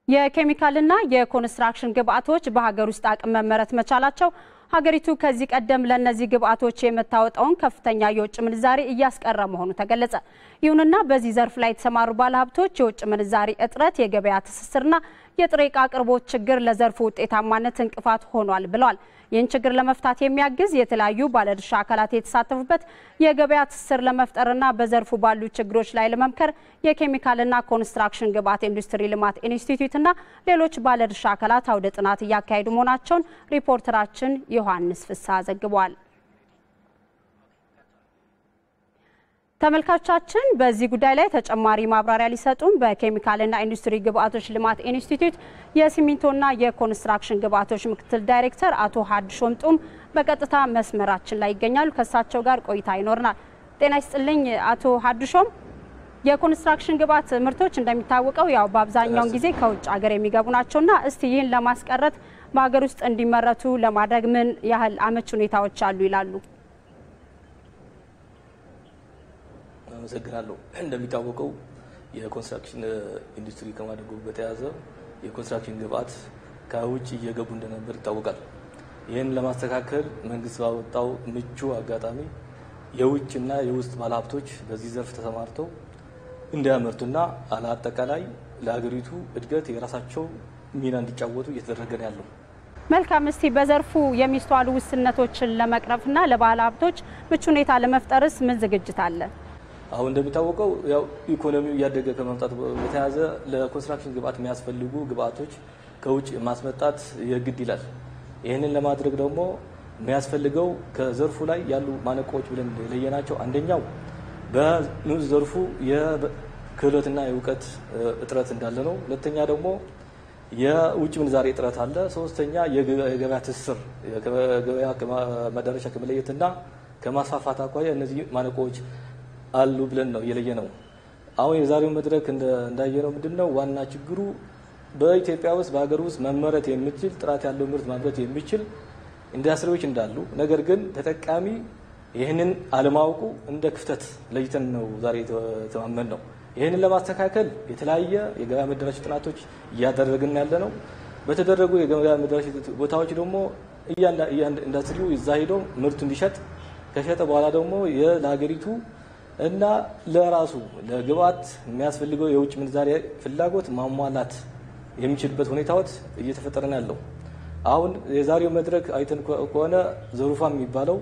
የኬሚካልና የኮንስትራክሽን ግብአቶች በሀገር ውስጥ አቅም መመረት መቻላቸው ሀገሪቱ ከዚህ ቀደም ለእነዚህ ግብአቶች የምታወጣውን ከፍተኛ የውጭ ምንዛሪ እያስቀረ መሆኑ ተገለጸ። ይሁንና በዚህ ዘርፍ ላይ የተሰማሩ ባለሀብቶች የውጭ ምንዛሪ እጥረት፣ የገበያ ትስስርና የጥሬ ዕቃ አቅርቦት ችግር ለዘርፉ ውጤታማነት እንቅፋት ሆኗል ብለዋል። ይህን ችግር ለመፍታት የሚያግዝ የተለያዩ ባለድርሻ አካላት የተሳተፉበት የገበያ ትስስር ለመፍጠርና በዘርፉ ባሉ ችግሮች ላይ ለመምከር የኬሚካልና ኮንስትራክሽን ግብአት ኢንዱስትሪ ልማት ኢንስቲትዩትና ሌሎች ባለድርሻ አካላት አውደ ጥናት እያካሄዱ መሆናቸውን ሪፖርተራችን ዮሐንስ ፍስሐ ዘግቧል። ተመልካቾቻችን በዚህ ጉዳይ ላይ ተጨማሪ ማብራሪያ ሊሰጡን በኬሚካልና ኢንዱስትሪ ግብአቶች ልማት ኢንስቲትዩት የሲሚንቶና የኮንስትራክሽን ግብአቶች ምክትል ዳይሬክተር አቶ ሀድሾም ጡም በቀጥታ መስመራችን ላይ ይገኛሉ። ከእሳቸው ጋር ቆይታ ይኖርናል። ጤና ይስጥልኝ አቶ ሀድሾም። የኮንስትራክሽን ግብአት ምርቶች እንደሚታወቀው ያው በአብዛኛውን ጊዜ ከውጭ ሀገር የሚገቡ ናቸውና እስቲ ይህን ለማስቀረት በሀገር ውስጥ እንዲመረቱ ለማድረግ ምን ያህል አመች ሁኔታዎች አሉ ይላሉ? አመሰግናለሁ። እንደሚታወቀው የኮንስትራክሽን ኢንዱስትሪ ከማደጉ በተያያዘ የኮንስትራክሽን ግብአት ከውጭ እየገቡ እንደነበር ይታወቃል። ይህን ለማስተካከል መንግስት ባወጣው ምቹ አጋጣሚ የውጭና የውስጥ ባለሀብቶች በዚህ ዘርፍ ተሰማርተው እንዲያመርቱና አጠቃላይ ለሀገሪቱ እድገት የራሳቸው ሚና እንዲጫወቱ እየተደረገ ነው ያለው። መልካም። እስቲ በዘርፉ የሚስተዋሉ ውስንነቶችን ለመቅረፍና ለባለ ሀብቶች ምቹ ሁኔታ ለመፍጠርስ ምን ዝግጅት አለ? አሁን እንደሚታወቀው ያው ኢኮኖሚው እያደገ ከመምጣቱ በተያያዘ ለኮንስትራክሽን ግብአት የሚያስፈልጉ ግብአቶች ከውጭ ማስመጣት የግድ ይላል። ይህንን ለማድረግ ደግሞ የሚያስፈልገው ከዘርፉ ላይ ያሉ ማነቆዎች ብለን የለየናቸው አንደኛው በንዑስ ዘርፉ የክህሎትና የእውቀት እጥረት እንዳለ ነው። ሁለተኛ ደግሞ የውጭ ምንዛሬ እጥረት አለ። ሶስተኛ የገበያ ትስስር ገበያ መዳረሻ ከመለየትና ከማስፋፋት አኳያ እነዚህ ማነቆዎች አሉ ብለን ነው የለየ ነው። አሁን የዛሬው መድረክ እንዳየነው ምንድን ነው ዋና ችግሩ በኢትዮጵያ ውስጥ በሀገር ውስጥ መመረት የሚችል ጥራት ያለው ምርት ማምረት የሚችል ኢንዱስትሪዎች እንዳሉ፣ ነገር ግን ተጠቃሚ ይህንን አለማወቁ እንደ ክፍተት ለይተን ነው ዛሬ የተማመን ነው። ይህንን ለማስተካከል የተለያየ የገበያ መደራሽ ጥናቶች እያደረግን ያለ ነው። በተደረጉ የገበያ መደራሽ ቦታዎች ደግሞ ኢንዱስትሪው እዛ ሄዶ ምርቱ እንዲሸጥ ከሸጠ በኋላ ደግሞ ለሀገሪቱ እና ለራሱ ለግብአት የሚያስፈልገው የውጭ ምንዛሪ ፍላጎት ማሟላት የሚችልበት ሁኔታዎች እየተፈጠረ ነው ያለው። አሁን የዛሬው መድረክ አይተን ከሆነ ዘሩፋ የሚባለው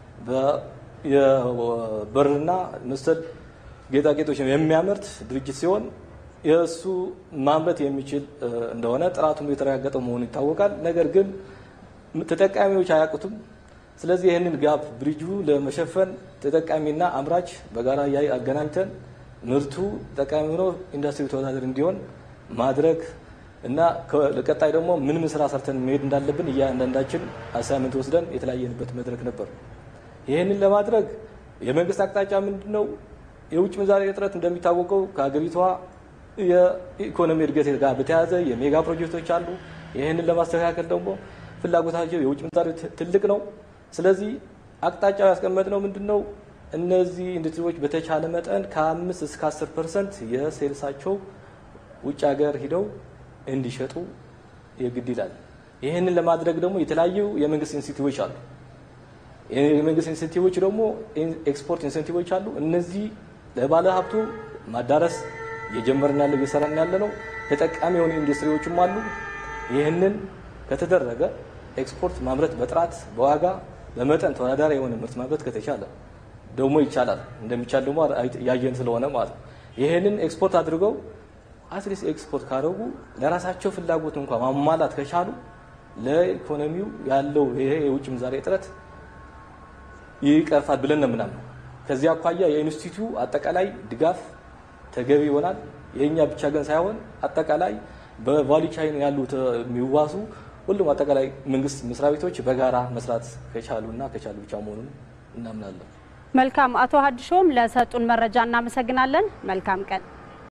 የብርና መሰል ጌጣጌጦች የሚያመርት ድርጅት ሲሆን የእሱ ማምረት የሚችል እንደሆነ ጥራቱም የተረጋገጠ መሆኑ ይታወቃል። ነገር ግን ተጠቃሚዎች አያውቁትም። ስለዚህ ይህንን ጋፕ ብሪጁ ለመሸፈን ተጠቃሚና አምራች በጋራ ያይ አገናኝተን ምርቱ ጠቃሚ ሆኖ ኢንዱስትሪ ተወዳደር እንዲሆን ማድረግ እና ለቀጣይ ደግሞ ምን ምን ስራ ሰርተን መሄድ እንዳለብን እያንዳንዳችን አሳይመንት ወስደን የተለያየንበት መድረክ ነበር። ይህንን ለማድረግ የመንግስት አቅጣጫ ምንድን ነው? የውጭ ምንዛሬ እጥረት እንደሚታወቀው ከሀገሪቷ የኢኮኖሚ እድገት ጋር በተያያዘ የሜጋ ፕሮጀክቶች አሉ። ይህንን ለማስተካከል ደግሞ ፍላጎታቸው የውጭ ምንዛሬ ትልቅ ነው። ስለዚህ አቅጣጫው ያስቀመጥነው ምንድን ነው? እነዚህ ኢንዱስትሪዎች በተቻለ መጠን ከአምስት እስከ አስር ፐርሰንት የሴልሳቸው ውጭ ሀገር ሂደው እንዲሸጡ የግድ ይላል። ይህንን ለማድረግ ደግሞ የተለያዩ የመንግስት ኢንሴንቲቮች አሉ። የመንግስት ኢንሴንቲቮች ደግሞ ኤክስፖርት ኢንሴንቲቮች አሉ። እነዚህ ለባለ ሀብቱ ማዳረስ እየጀመርን ያለው እየሰራን ያለ ነው። ተጠቃሚ የሆኑ ኢንዱስትሪዎችም አሉ። ይህንን ከተደረገ ኤክስፖርት ማምረት በጥራት በዋጋ በመጠን ተወዳዳሪ የሆነ ምርት ማምረት ከተቻለ ደግሞ ይቻላል። እንደሚቻል ደግሞ ያየን ስለሆነ ማለት ነው። ይህንን ኤክስፖርት አድርገው አትሊስት ኤክስፖርት ካደረጉ ለራሳቸው ፍላጎት እንኳን ማሟላት ከቻሉ ለኢኮኖሚው ያለው ይሄ የውጭ ምንዛሬ እጥረት ይቀርፋል ብለን ነው ምናምን። ከዚህ አኳያ የኢንስቲትዩ አጠቃላይ ድጋፍ ተገቢ ይሆናል። የእኛ ብቻ ግን ሳይሆን አጠቃላይ በቫሊ ቻይን ያሉት የሚዋሱ ሁሉም አጠቃላይ መንግስት መስሪያ ቤቶች በጋራ መስራት ከቻሉ እና ከቻሉ ብቻ መሆኑን እናምናለን። መልካም። አቶ ሀድሾም ለሰጡን መረጃ እናመሰግናለን። መልካም ቀን